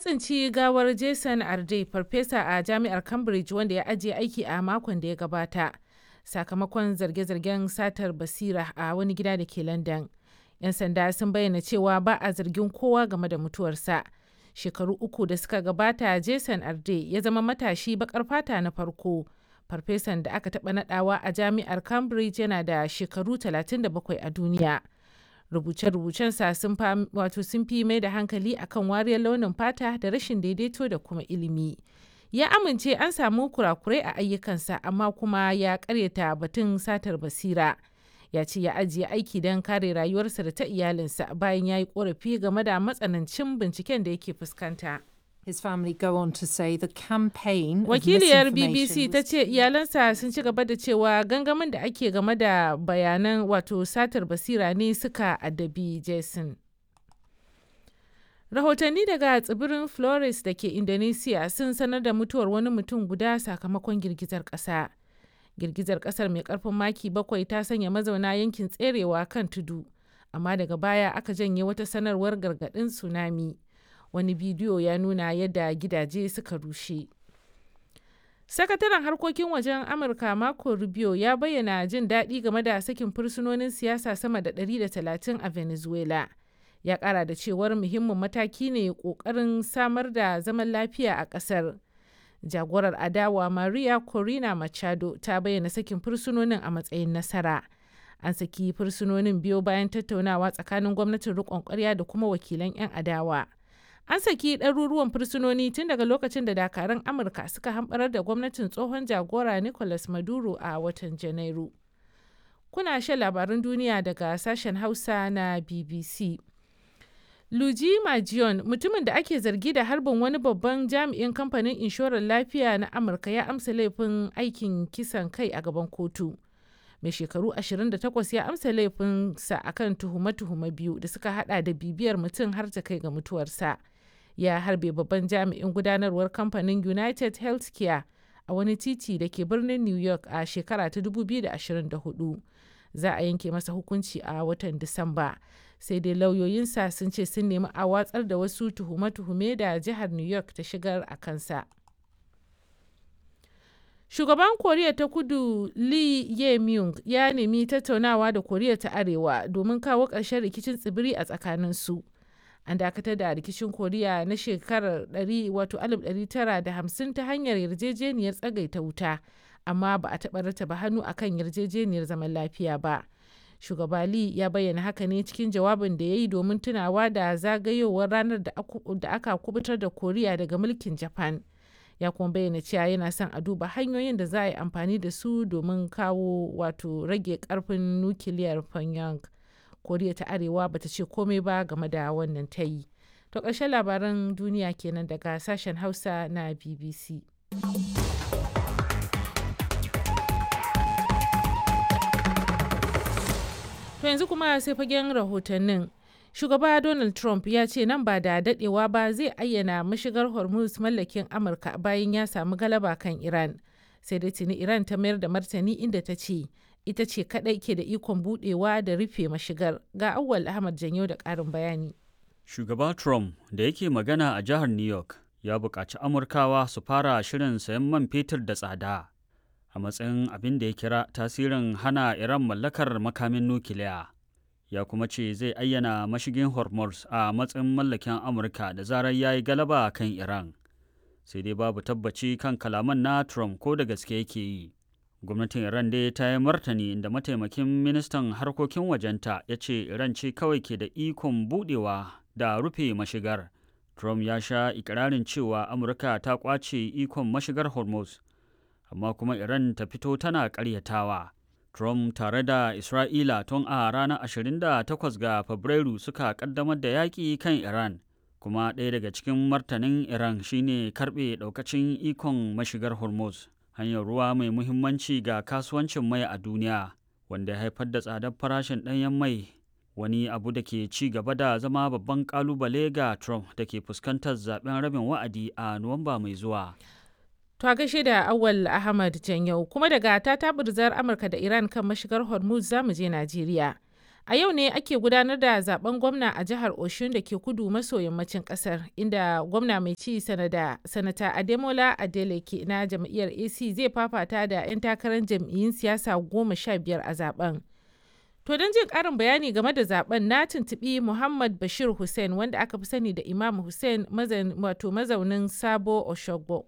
tsinci gawar Jason Arde, farfesa a jami'ar Cambridge wanda ya ajiye aiki a makon da ya gabata, sakamakon zarge-zargen satar basira a wani gida da ke London. 'Yan sanda sun bayyana cewa ba a zargin kowa game da mutuwarsa. Shekaru uku da suka gabata, Jason Arde ya zama matashi bakar fata na farko. Farfesan da aka taɓa nadawa a jami'ar Cambridge yana da shekaru 37 a duniya. rubuce-rubucensa sun wato sun fi mai da hankali akan wariyar launin fata da rashin daidaito da kuma ilimi ya amince an samu kurakurai a ayyukansa amma kuma ya karyata batun satar basira ya ce ya ajiye aiki don kare rayuwarsa da ta iyalinsa bayan ya yi korafi game da matsanancin binciken da yake fuskanta. His family go on to say the campaign Wakiliyar BBC ta ce iyalansa sun ci gaba da cewa gangamin da ake game da bayanan wato satar basira ne suka addabi Jason. Rahotanni daga tsibirin Flores da ke Indonesia sun sanar da mutuwar wani mutum guda sakamakon girgizar ƙasa. Girgizar ƙasar mai ƙarfin maki bakwai ta sanya mazauna yankin tserewa kan tudu, amma daga baya aka janye wata sanarwar gargaɗin tsunami. wani bidiyo ya nuna yadda gidaje suka rushe sakataren harkokin wajen amurka marco rubio ya bayyana jin daɗi game da sakin fursunonin siyasa sama da 130 a venezuela ya ƙara da cewar muhimmin mataki ne ƙoƙarin samar da zaman lafiya a ƙasar jagorar adawa maria corina machado ta bayyana sakin fursunonin a matsayin nasara an saki fursunonin biyo bayan tattaunawa tsakanin gwamnatin riƙon ƙwarya da kuma wakilan 'yan adawa an saki ɗaruruwan fursunoni tun daga lokacin da dakarun amurka suka hamɓarar da gwamnatin tsohon jagora nicolas maduro a watan janairu kuna shan labarun duniya daga sashen hausa na bbc luji majion mutumin da ake zargi da harbin wani babban jami'in kamfanin inshorar lafiya na amurka ya amsa laifin aikin kisan kai a gaban kotu mai shekaru 28 ya amsa laifinsa akan tuhume-tuhume biyu da suka hada da bibiyar mutum har ta kai ga mutuwarsa ya harbe babban jami'in gudanarwar kamfanin united healthcare a wani titi da ke birnin new york a shekara ta 2024 za a yanke masa hukunci a watan disamba sai dai lauyoyinsa sun ce sun nemi a watsar da wasu tuhume-tuhume da jihar new york ta shigar a kansa Shugaban Koriya ta Kudu Lee Ye-myung ya nemi tattaunawa da Koriya ta Arewa domin kawo ƙarshen rikicin tsibiri a tsakaninsu. An dakatar da rikicin Koriya na shekarar 1950 ta hanyar yarjejeniyar tsagaita wuta, amma ba a taɓa rataba hannu akan yarjejeniyar zaman lafiya ba. Shugaba Lee ya bayyana haka ne cikin jawabin da ya yi domin tunawa da zagayowar ranar da aka kubutar da Koriya daga mulkin Japan. ya kuma bayyana cewa yana son a duba hanyoyin da za a yi amfani da su domin kawo wato rage karfin nukiliyar pyongyang koriya ta arewa bata ce komai ba game da wannan ta yi to ƙarshen labaran duniya kenan daga sashen hausa na bbc to yanzu kuma sai fagen rahotannin shugaba donald trump ya ce nan ba da dadewa ba zai ayyana mashigar hormuz mallakin amurka bayan ya samu galaba kan iran sai dai tuni iran ta mayar da martani inda ta ce ita ce kadai ke da ikon budewa da rufe mashigar ga awwal ahmad janyo da karin bayani shugaba trump da yake magana a jihar new york ya buƙaci amurkawa su fara shirin sayan man fetur da tsada a matsayin abin da ya kira tasirin hana iran mallakar makamin nukiliya ya kuma ce zai ayyana mashigin hormuz a matsayin mallakin amurka da zarar ya yi galaba kan iran sai dai babu tabbaci kan kalaman na trump ko da gaske yake yi gwamnatin iran dai ta yi martani da mataimakin ministan harkokin wajenta ya ce iran ce kawai ke da ikon budewa da rufe mashigar trump ya sha ikirarin cewa amurka ta kwace ikon mashigar hormuz amma kuma iran ta fito tana karyatawa Trump tare da Isra'ila tun a ranar 28 ga Fabrairu suka kaddamar da yaƙi kan Iran, kuma ɗaya daga cikin martanin Iran shine karɓe ɗaukacin ikon mashigar Hormuz, hanyar ruwa mai muhimmanci ga kasuwancin mai a duniya, wanda ya haifar da tsadar farashin ɗanyen mai, wani abu da ke ci gaba da zama babban ƙalubale ga Trump da ke fuskantar zaben rabin wa'adi a Nuwamba mai zuwa. To a gaishe da Awal Ahmad Janyau kuma daga ta tabirzar Amurka da Iran kan mashigar Hormuz za mu je Najeriya. A yau ne ake gudanar da zaben gwamna a jihar Oshun da ke kudu maso yammacin kasar inda gwamna mai ci sanada sanata Ademola Adeleke na jam'iyyar AC zai fafata da 'yan takarar jam'iyyun siyasa goma sha biyar a zaben. To don jin karin bayani game da zaben na tuntubi Muhammad Bashir Hussein wanda aka fi sani da Imam Hussein wato mazaunin Sabo Oshogbo.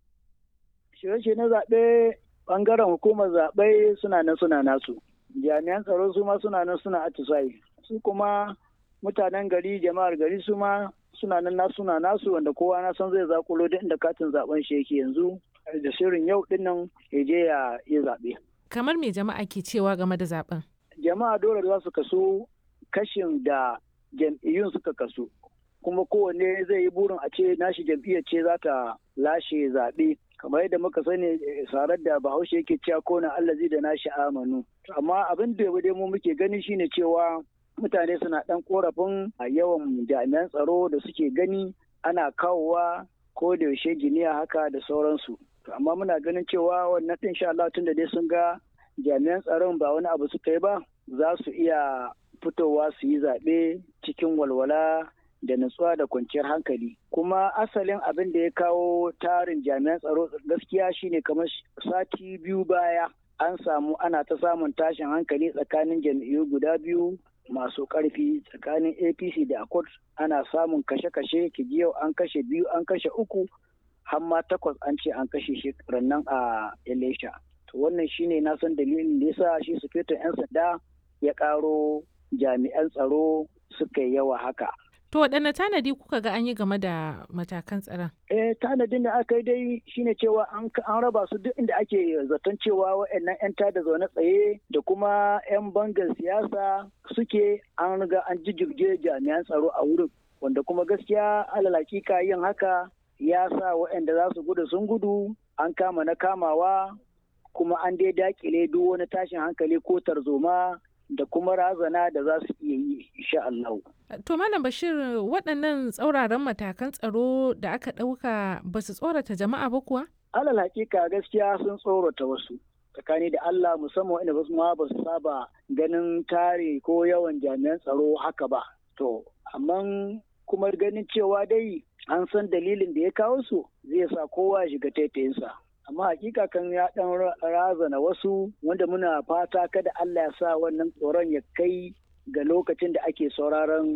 Shirye na zaɓe ɓangaren hukumar zaɓe suna nan suna nasu. jami'an tsaro su ma suna nan suna atisayi su kuma mutanen gari jama'ar gari su ma suna nan na suna nasu wanda kowa na san zai zakulo duk inda katin zaben shi yake yanzu da shirin yau din nan ya je ya yi zaɓe. kamar me jama'a ke cewa game da zaben jama'a dole za su kaso kashin da jam'iyyun suka kaso kuma kowanne zai yi burin a ce nashi jam'iyyar ce za ta lashe zaɓe kamar yadda muka sani sarar da bahaushe yake cewa ko na allazi da nashi amanu amma abin da dai mu muke gani shine cewa mutane suna dan korafin a yawan jami'an tsaro da suke gani ana kawowa ko da yaushe giniya haka da sauransu amma muna ganin cewa wannan din sha Allah tun da dai sun ga jami'an tsaron ba wani abu suka yi ba za su iya fitowa su yi zaɓe cikin walwala da nutsuwa da kwanciyar hankali kuma asalin abin da ya kawo tarin jami'an tsaro gaskiya shine kamar sati biyu baya an samu ana ta samun tashin hankali tsakanin jam'iyyu guda biyu masu karfi tsakanin apc da accord ana samun kashe-kashe yau an kashe biyu an kashe uku har ma takwas an ce an kashe shi rannan a elisha to wannan shine na san dalilin da yasa shi sufetin 'yan sanda ya karo jami'an tsaro suka yawa haka To waɗanne tanadi kuka ga an yi game da matakan tsaron? Eh tanadin da aka yi dai shine cewa an raba su duk inda ake zaton cewa waɗannan 'yan tada zaune tsaye da kuma 'yan bangar siyasa suke an riga an jijjirge jami'an tsaro a wurin. Wanda kuma gaskiya alal hakika yin haka ya sa waɗanda za su gudu sun gudu an kama na kamawa kuma an dai dakile duk wani tashin hankali ko tarzoma da kuma razana da za su iya yi insha Allah. To Malam Bashir waɗannan tsauraran matakan tsaro da aka ɗauka ba su tsorata jama'a ba kuwa? Alal hakika gaskiya sun tsorata wasu. Tsakani da Allah musamman wanda wasu ma ba su saba ganin tare ko yawan jami'an tsaro haka ba. To, amma kuma ganin cewa dai an san dalilin da ya kawo su zai sa kowa ya shiga taitayinsa. amma hakika kan ya dan razana wasu wanda muna fata kada Allah ya sa wannan tsoron ya kai ga lokacin da ake sauraron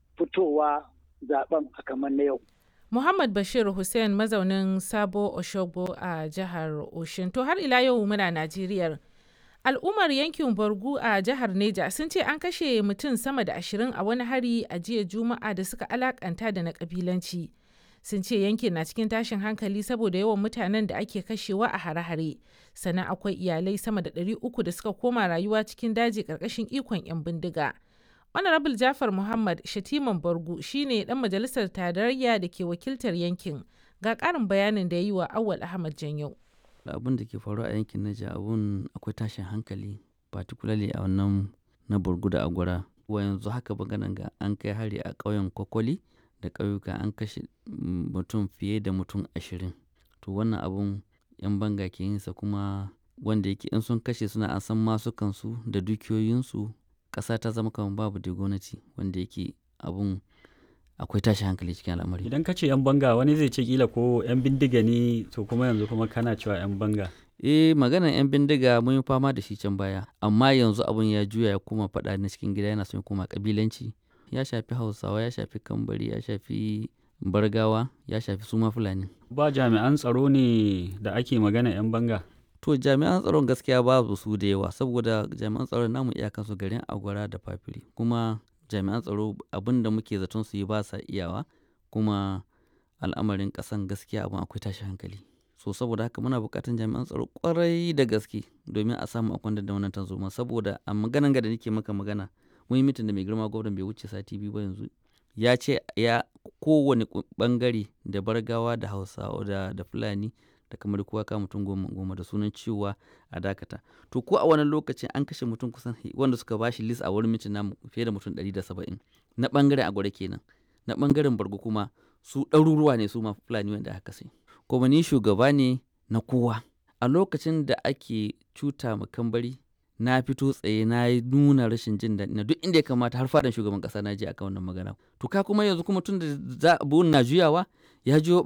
fitowa zaben a kamar na yau. Muhammad Bashir Hussein mazaunin Sabo Oshogbo a jihar Oshin. To har ila yau muna Najeriya. Al'ummar yankin Borgu a jihar Neja sun ce an kashe mutum sama da ashirin a wani hari a jiya Juma'a da suka alakanta da na kabilanci. sun ce yankin na cikin tashin hankali saboda yawan mutanen da ake kashewa a hare-hare sannan akwai iyalai sama da 300 da suka koma rayuwa cikin daji karkashin ikon 'yan bindiga honorable jafar muhammad shatiman bargu shine dan majalisar tarayya da ke wakiltar yankin ga karin bayanin da ya yi wa awal ahmad janyo abin da ke faruwa a yankin naja abun akwai tashin hankali particularly a wannan na burgu da agwara wa yanzu haka maganan ga an kai hari a ƙauyen kwakwali da ƙauyuka an kashe mutum fiye da mutum ashirin to wannan abun yan banga ke yinsa kuma wanda yake in sun kashe suna an san masukansu da dukiyoyinsu ƙasa ta zama kamar babu da gwamnati wanda yake abun akwai tashi hankali cikin al'amari idan ka ce yan banga wani zai ce kila ko yan bindiga ne to kuma yanzu kuma kana cewa yan banga eh maganar yan bindiga mun yi fama da shi can baya amma yanzu abun ya juya ya koma faɗa na cikin gida yana son ya koma kabilanci ya shafi hausawa ya shafi kambari ya shafi bargawa ya shafi suma fulani ba jami'an tsaro ne da ake magana 'yan banga to jami'an tsaron gaskiya babu su da yawa saboda jami'an tsaron namu iyakansu garin agwara da fafiri kuma jami'an tsaro abin da muke zaton su yi ba sa iyawa kuma al'amarin kasan gaskiya abin akwai tashi hankali so saboda haka muna buƙatar jami'an tsaro kwarai da gaske domin a samu a da wannan tanzoma saboda a maganan ga da nake maka magana mun yi mitin da mai girma gwamnan bai wuce sati biyu ba yanzu ya ce ya kowane bangare da bargawa da hausawa da, da fulani da kamar kowa ka mutum goma goma da sunan cewa a dakata to ko a wani lokacin an kashe mutum kusan wanda suka bashi list a wurin mitin namu fiye da mutum 170 na bangaren agwada kenan na bangaren bargo kuma su ɗaruruwa ne su ma fulani wanda aka sai kuma ni shugaba ne na kowa a lokacin da ake cuta ma kambari na fito tsaye na yi nuna rashin jin daɗi na duk inda ya kamata har fadan shugaban ƙasa na je akan wannan magana to ka kuma yanzu kuma tun da za na juyawa ya juyo